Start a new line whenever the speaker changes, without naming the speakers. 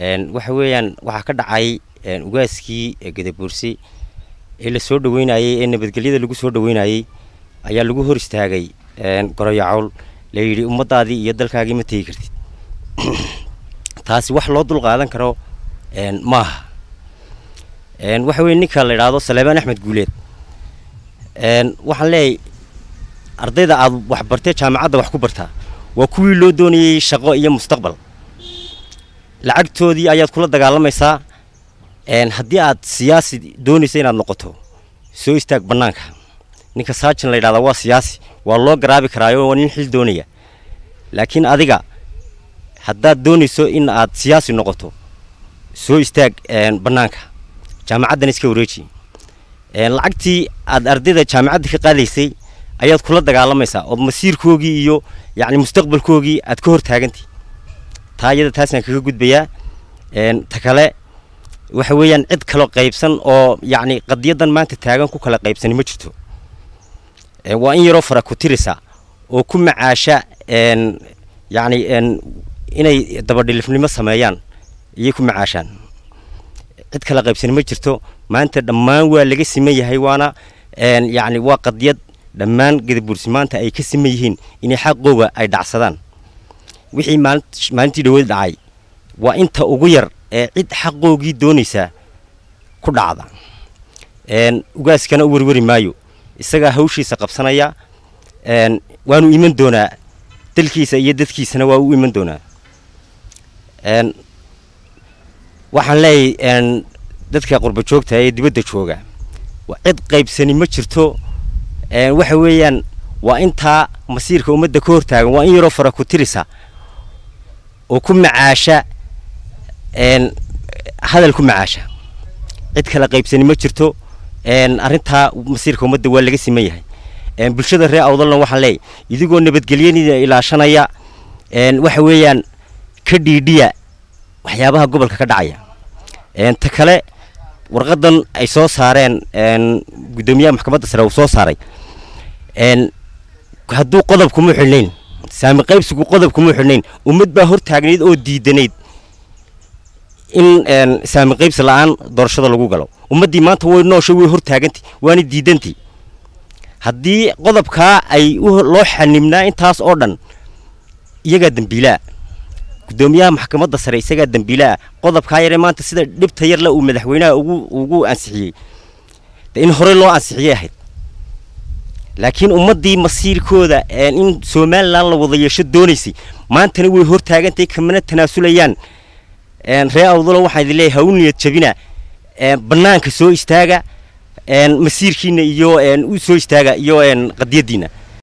waxa weeyaan waxaa ka dhacay ugaaskii gadabuursi ee la soo dhaweynayey ee nabadgelyada lagu soo dhaweynayey ayaa lagu hor istaagay goroyacowl la yidhi ummaddaadii iyo dalkaagii ma tegi kartid taasi wax loo dul qaadan karo maaha waxa weye ninka la idhaahdo saleebaan axmed guuleed waxaan leeyahay ardayda aad wax bartee jaamacadda wax ku bartaa waa kuwii loo doonayey shaqo iyo mustaqbal lacagtoodii ayaad kula dagaalamaysaa haddii aad siyaasi doonaysa inaad noqoto soo istaag bannaanka ninka saajin la yidhahdaa waa siyaasi waa loo garaabi karaayo waa nin xil doonaya laakiin adiga haddaad doonayso in aad siyaasi noqoto soo istaag bannaanka jaamacaddan iska wareeji lacagtii aad ardayda jaamacadda ka qaadaysay ayaad kula dagaalamaysaa oo masiirkoogii iyo yacni mustaqbalkoogii aad ka hor taagantay taa iyada taasaan kaga gudbayaa ta kale waxa weeyaan cid kaloo qaybsan oo yacni qadiyaddan maanta taagan ku kala qaybsani ma jirto waa in yaroo fara ku tirisa oo ku macaasha yacni inay dabadhilifnimo sameeyaan iyay ku macaashaan cid kala qaybsani ma jirto maanta dhammaan waa laga siman yahay waana yacni waa qadiyad dhammaan gadabuursi maanta ay ka siman yihiin inay xaqooga ay dhacsadaan wixii maalintii dhaweed dhacay waa inta ugu yar ee cid xaqoogii doonaysaa ku dhacda ugaaskana u werweri maayo isagaa hawshiisa qabsanaya waanu iman doonaa dalkiisa iyo dadkiisana waa u iman doonaa waxaan leeyahay dadka qurba joogta ee dibadda jooga cid qaybsani ma jirto waxa weeyaan waa intaa masiirka ummadda ka hortaagan waa in yaroo fara ku tirisa oo ku macaasha hadal ku macaasha cid kala qaybsani ma jirto arrintaa masiirka ummadda waa laga siman yahay bulshada reer awdalna waxaan leeyahy idigoo nabadgelyada ilaashanaya waxa weeyaan ka dhiidhiya waxyaabaha gobolka ka dhacaya ta kale warqadan ay soo saareen guddoomiyaha maxkamadda sare uu soo saaray hadduu qodob kuma xidhnayn saami qaybsigu qodob kuma xidhnayn ummad baa hor taagnayd oo diidanayd in saami qaybsi la-aan doorashada lagu galo ummaddii maanta way nooshay way hor taagantay waana diidantay haddii qodobkaa ay loo xanibnaa intaas oo dhan iyagaa dembiilaa guddoomiyaha maxkamadda sare isagaa dembiilaa qodobkaa yare maanta sida dhibta yarle uu madaxweynaha ugu ugu ansixiyey de in horey loo ansixiyay ahayd laakiin ummaddii masiirkooda in somalilan la wada yeesho doonaysay maantana way hor taagantay kamana tanaasulayaan ree awdalo waxaan idin leeyahay ha u niyad jabina bannaanka soo istaaga masiirkiina iyo u soo istaaga iyo qadiyaddiina